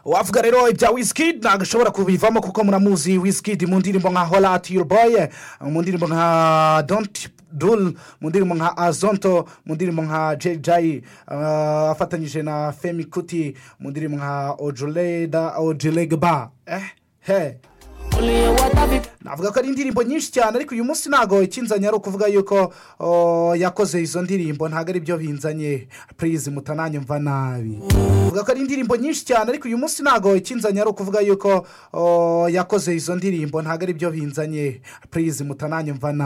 wavuga rero ibya wisikidi ntabwo ushobora kubivamo kuko muramuzi wisikidi mu ndirimbo nka horati yuruboye mu ndirimbo nka donti duru mu ndirimbo nka azonto mu ndirimbo nka jejayi afatanyije na femi kuti mu ndirimbo nka ojureda ojuregba ehe navuga ko ari indirimbo nyinshi cyane ariko uyu munsi ntabwo ikinzanye ari ukuvuga yuko yakoze izo ndirimbo ntabwo ari byo binzanye purize mutananyumva nabi navuga ko ari indirimbo nyinshi cyane ariko uyu munsi ntabwo ikinzanye ari ukuvuga yuko yakoze izo ndirimbo ntabwo ari byo binzanye purize mutananyumva nabi